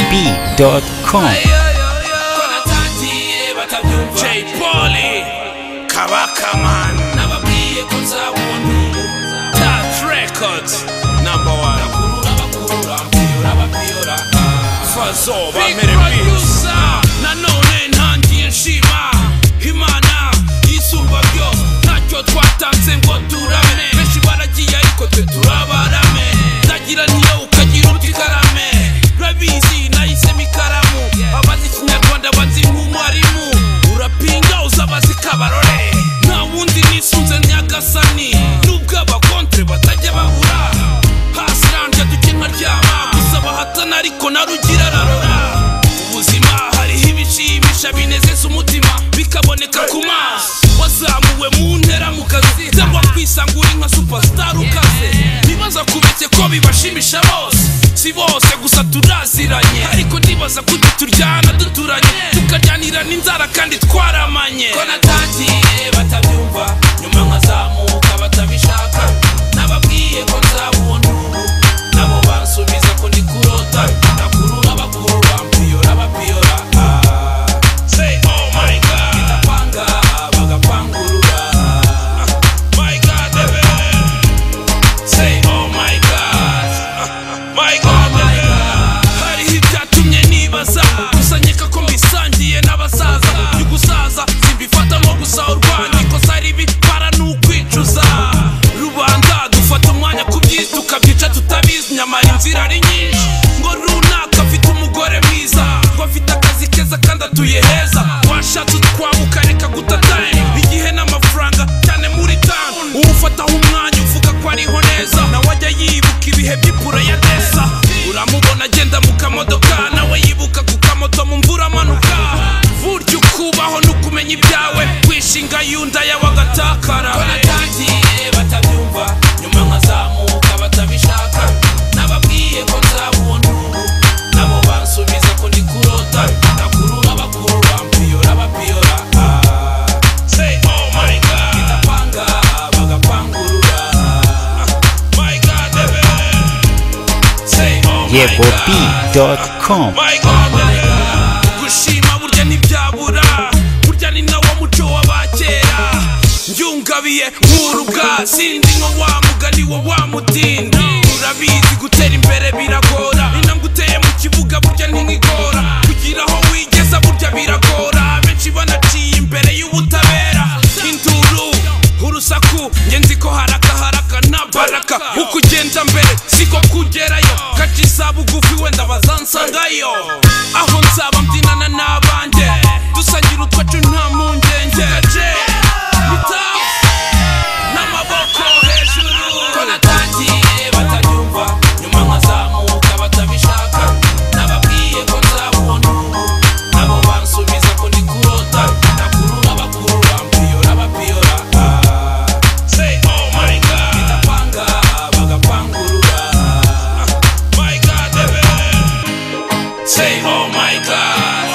yegob.com konatatiye batabyumva jay poli kabakamana nababwiye ko nzabuntu touch records number one akurura abakurura mpiyora abapiyora fazo bamere bwiza nanone ntangiye nshima imana yisumba byose ntacyo twatanze ngo turame benshi baragiye ariko twe turabarame ndagira niyo ukagira uti karame urabizi nahisemo ikaramu abazi ikinyarwanda bazi nk'umwarimu urapinga uzabazi kabarore nta wundi nisunze nyagasani nubwo abakontre batajya babura hasi ranje duke nkaryama gusaba hatana ariko narugira ararora ubuzima hariho ibishimisha binezeza umutima bikaboneka ku maso wazamuwe mu ntera mu kazi cyangwa kwisangura nka superstar ukaze ntibaza kubeke ko bibashimisha bose si bose gusa turaziranye ariko ndibaza ko turyana duturanye tukaryanira n'inzara kandi twaramanye ko natagiye batabyumva nyuma nkazamuka batabishaka nababwiye ko nzabona ubu nabo bansubiza ko ndi kurota nakurura bakurura mpiyora bapiyora say oh my god ndapanga bagapangurura my god baby Say oh my god My god Hariho ibyatumye nibaza Gusa nkeka ko mbisangiye n'abasaza Iyo gusaza simbifata nko gusahurwa Nikosa ribi para ni ukwicuza Rubanda dufata umwanya ku byiza Tukabyica tutabizi nyamara inzira ari nyinshi Ngo runaka afite umugore mwiza Ngo afite akazi keza kandi atuye heza Washatse utwabuka reka gutatanya Igihe n'amafaranga cyane muri tanu Uwufataho umwanya uvuga ko ariho neza nawe ajya yibuka ibihe by'ipure ya desa uramubona agenda mu kamodoka nawe yibuka ku kamoto mu mvura amanuka burya ukubaho n'ukumenya ibyawe wishinga yunda y'abagatakara natangiye batabyumva nyuma nkazamuka batabishaka nababwiye ko nzabona ubu nabo bansubiza ko ndi kurota nakurura bakurura mpiyora bapiyora say oh my god ndapanga bagapangurura my god baby. say oh my god yegob.com gushima burya ntibyabura burya ni nawo muco w'abakera njyungabiye nk'urubwa sindi nko wa mugani wa wa mutindi urabizi gutera imbere biragora intambwe uteye mu kibuga burya ntinkigora kugira aho wigeza burya biragora benshi banaciye imbere y'ubutabera induru urusaku njye nzi ko haraka haraka nta baraka uko ugenda mbere siko kugerayo gaca isa bugufi wenda bazansangayo aho nzaba mbyinana n'abanjye dusangira utwacu nta mpungenge gace bitafu n'amaboko hejuru ko natangiye batabyumva nyuma nkazamuka batabishaka nababwiye ko nzabona ubu nabo bansubiza ko ndi kurota nakurura bakurura mpiyora bapiyora say oh my god ndapanga bagapangurura my god baby say oh my god